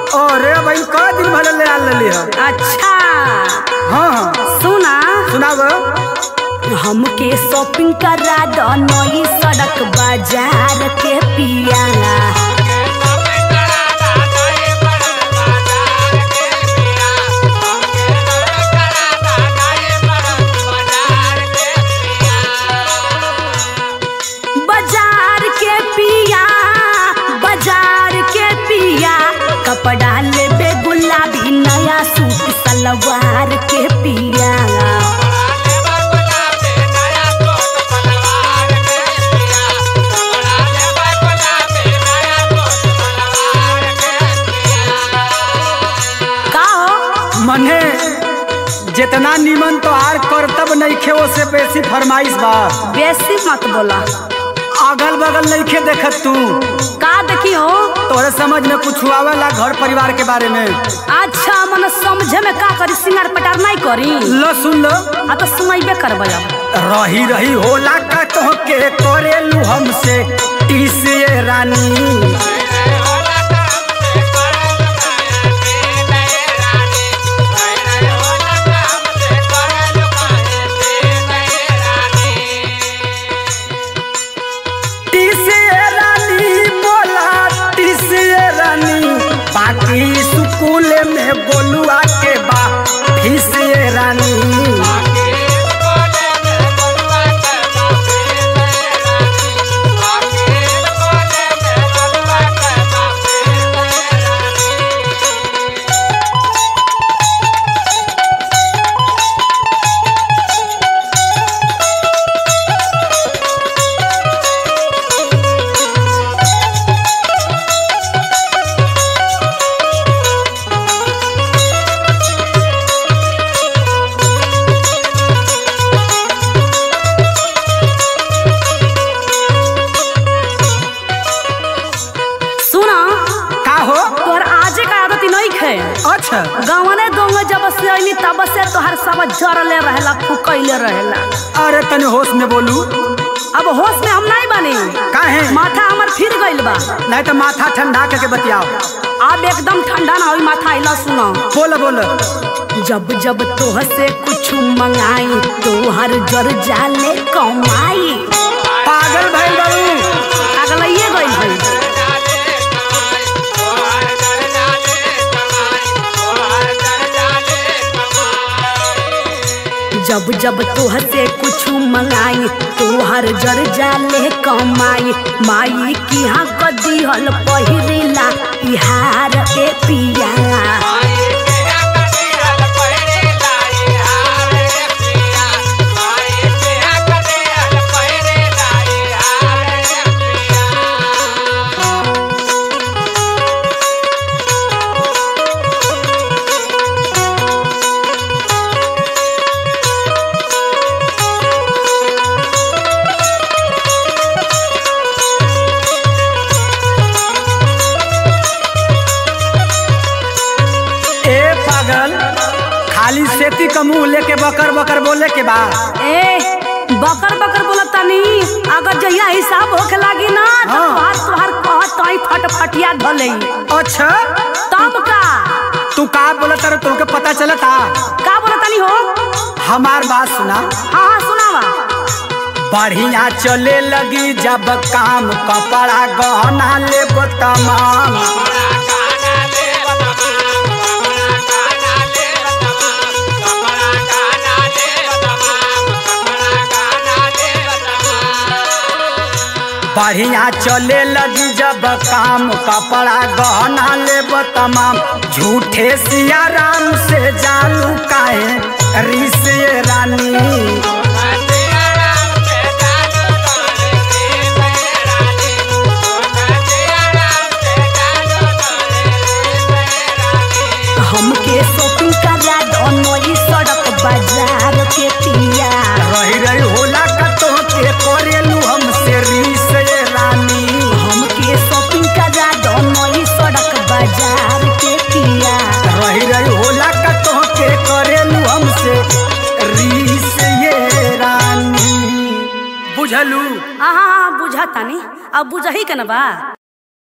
अरे भाई क दिन भले ले आल लेली है अच्छा हाँ हाँ सुना सुनाब हमके शॉपिंग करा दो नई सड़क बाजार के पिया बाजार के पिया बाजार के पिया कपड़ा लेबे गुलाबी नया सूट सलवार के पिया का हो मने जितना निमन तो आर करतब नइखे ओसे बेसी फरमाइश बा बेसी मत बोला अगल बगल नइखे देखत तू का देखी हो तोहरे समझ में कुछ आवेला घर परिवार के बारे में अच्छा मन समझे में का करी सिंगार पटार नहीं करी लो सुन लो आ तो सुनाइबे करबै अब रही रही होला का तोहके करेलू हमसे टीसिए रानी टीसिए रानी बोला टीसिए रानी बाकी स्कूल में बोलुआ के बा फीसिए रानी सुना का हो तोहर आजे का आदत नहीं खे अच्छा गावने दोंग जब से अइली तब से तोहर सब जरले रहेला फुकैले रहेला अरे तने होश में बोलू अब होश में हम नहीं बनी काहे माथा हमर फिर गइल बा नहीं तो माथा ठंडा करके बतियाओ अब एकदम ठंडा ना होई माथा आइला सुना बोल बोल जब जब तोह से कुछ मंगाई तोहर जर जाले कमाई पागल भइल बाबू अगलइए गइल भई जब जब तोह से कुछ मंगाई तोहर जर जाले कमाई माई की हाँ कदिहल पहिरेला इहार ए पिया ए पागल खाली सेती का मुंह लेके बकर बकर बोले के बा ए बकर बकर बोलत तनी अगर जहिया हिसाब होखे लागी ना तो हाँ। तोहार तोहार कहत तई फटफटिया धलई अच्छा तब का तू का बोलत रहे तुमके पता चलता का बोलत तनी हो हमार बात सुना हाँ हाँ सुनावा बढ़िया चले लगी जब काम कपड़ा गहना ले तमाम बढ़िया चले लगी जब काम कपड़ा गहना ले तमाम झूठे सिया राम से जानू काहे ऋषि रानी हमके शॉपिंग करा दो नई सड़क बाजार के पिया रही रही होला का तो के करेलू हमसे ऋषि रानी हमके शॉपिंग करा दो नई सड़क बाजार के पिया रही रही होला का तो के करेलू हमसे ऋषि रानी बुझलू हाँ हाँ हाँ बुझा तानी अब बुझही के ना बा